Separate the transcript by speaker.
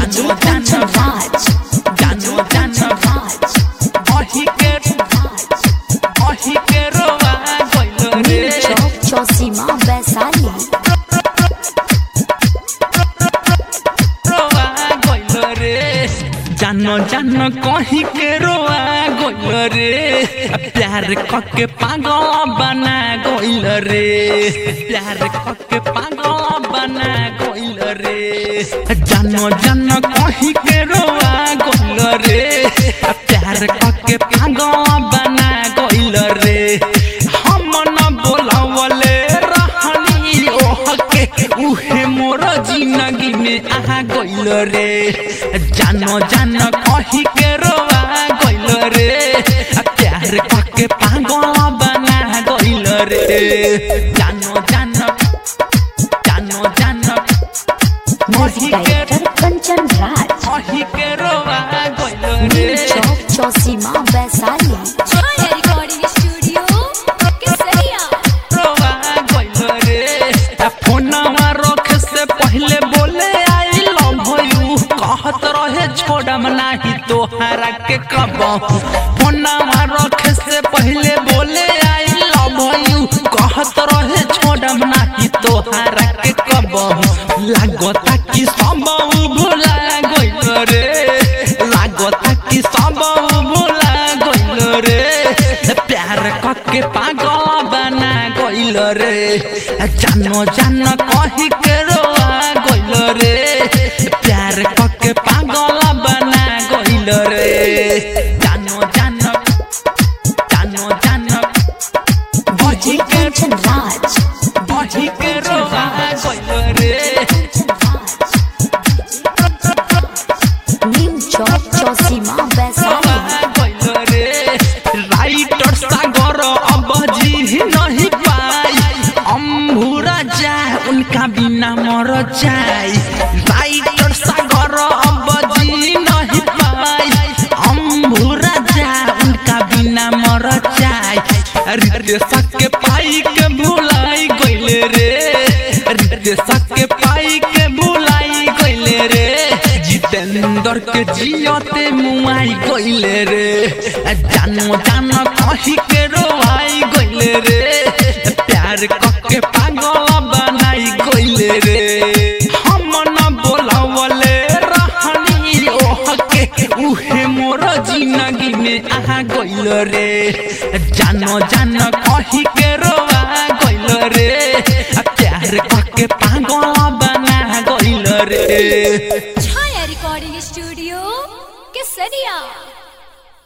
Speaker 1: DJ Kanchan Raj.
Speaker 2: जानो जानो अही के अही के रोवा गइल रे
Speaker 1: New Chowk Chausima Vaisali.
Speaker 2: रोवा गइल रे जानो जानो कहीं के रोवा गइल रे प्यार कके पागल बना गइल रे प्यार कके पागल बना गइल रे जानो जानो कहीं के रोवा गइल रे प्यार कके पागल बना गइल रे हम न बोलावले रहनी ओहके उहे मोर जिंदगी में आहा गइल रे जानो जानो कही के रोवा गइल रे आ प्यार कके पागल बना गइल रे जानो जानो जानो जानो
Speaker 1: Music Director Kanchan Raj.
Speaker 2: कही के रोवा गइल
Speaker 1: New
Speaker 2: रे
Speaker 1: Chowk Chausima Vaisali.
Speaker 3: Chaya Recording Studio, Kesaria.
Speaker 2: रोवा गइल रे आ फोनवा रख से पहले बोले आई लव यू कहत रहे छोड़म नाही तोहरा के कबहू फोनवा रख से पहले बोले आई लव यू कहत रहे छोड़म नाही तोहरा के कबहू लागता कि सब भुला गइल रे लागता कि सब भुला गइल रे प्यार कके पागल बना गइल रे जानो जानो कही के रोआ गइल रे प्यार कके पागल बना गइल रे जानो जानो जानो जानो
Speaker 1: DJ Kanchan Raj.
Speaker 2: कही के रोआ गइल रे
Speaker 1: New Chowk Chausima Vaisali.
Speaker 2: Writer Sagar अब जी नहीं पाई अम्भुरा जा उनका बिना मर जाए राइटर सागर अब जी नहीं पाई अम्भुरा जा उनका बिना मर जाए रितेश के पाई के भुलाई गइले रे रितेश के पाई के भुलाई गइले रे जितेंद्र के जियते मुआई गइले रे जानो जानो कही के रोआई गइले रे प्यार कके पागल बनाई गइले रे हम न बोलावले रहनी ओहके उहे मोर जिंदगी में आहा गइल रे जानो जानो कही के रोआ गइल रे प्यार कके पागल बना गइल रे
Speaker 3: Chaya Recording Studio, Kesaria.